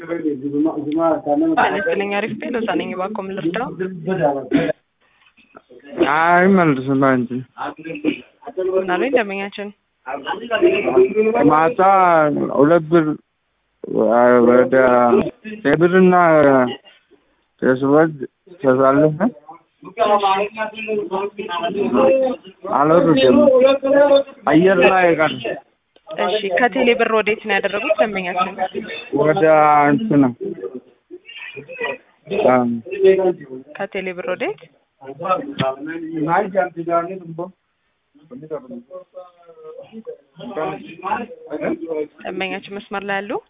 አነስተኛ አሪፍ ቤት ለዛ ነኝ እባክዎ ምን ልርዳው? አይመልስም አንቺ ምን አሉኝ ደንበኛችን? ማታ ሁለት ብር ወደ የብርና የስወድ ተሳልፈ አልወርድም አየር ላይ ቀር እሺ ከቴሌ ብር ወዴት ነው ያደረጉት ደንበኛችን? ወደ እንትና ከቴሌ ብር ወዴት? ደንበኛችን መስመር ላይ ያሉ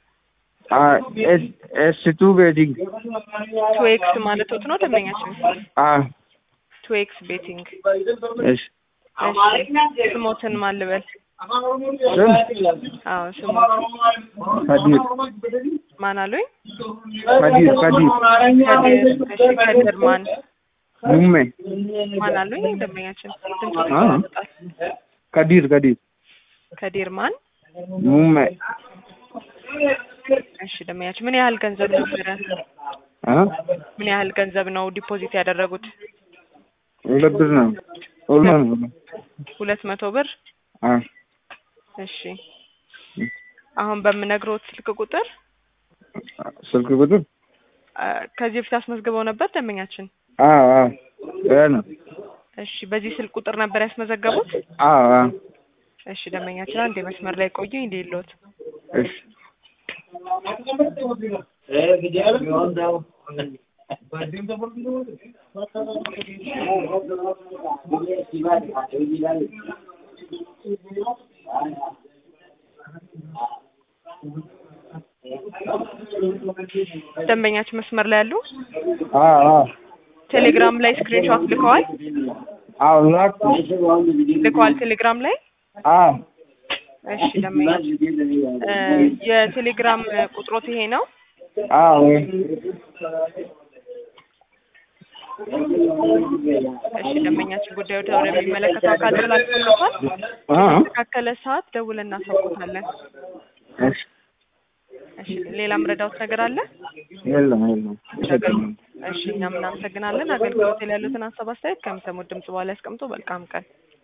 ኤስ ቱ ቤቲንግ ቱ ኤክስ ማለት ወጥ ነው ደንበኛችን? ቱ ኤክስ ቤቲንግ እሺ እሺ ስሞትን ማን ልበል? ስም አዎ ስሞት ከዲር ማን አሉኝ? ከዲር ከዲር ከድር እሺ ከድር ማን ሙሜ ማን አሉኝ ደንበኛችን? ድምፁ አ ይቆራረጣል። ከዲር ከዲር ከዲር ማን? ሙሜ እሺ ደንበኛችን ምን ያህል ገንዘብ ነበረ? አ ምን ያህል ገንዘብ ነው ዲፖዚት ያደረጉት? ሁለት ብር ነው ሁለት ነው ሁለት መቶ ብር አ እሺ አሁን በምነግሮት ስልክ ቁጥር ስልክ ቁጥር አ፣ ከዚህ በፊት አስመዝግበው ነበር ደንበኛችን? አ አ ያ ነው እሺ በዚህ ስልክ ቁጥር ነበር ያስመዘገቡት? አ አ እሺ ደንበኛችን አንዴ መስመር ላይ ቆዩኝ እንዲሎት እሺ ደንበኛችን መስመር ላይ ያሉ አ አ ቴሌግራም ላይ ስክሪንሾት ልከዋል አዎ ላክ ልከዋል ቴሌግራም ላይ አ እሺ ደንበኛችን እ፣ የቴሌግራም ቁጥሮት ይሄ ነው አ ወይ እሺ ደንበኛችን ጉዳዩ ወደሚመለከተው አካል ተላልፎለታል አ ተካከለ ሰዓት ደውለን እናሳውቆታለን እሺ እሺ ሌላም ረዳውት ነገር አለ የለም የለም እሺ እኛም እናመሰግናለን አገልግሎት ላይ ያሉትን ሀሳብ አስተያየት ከሚሰሙት ድምጽ በኋላ ያስቀምጡ መልካም ቀን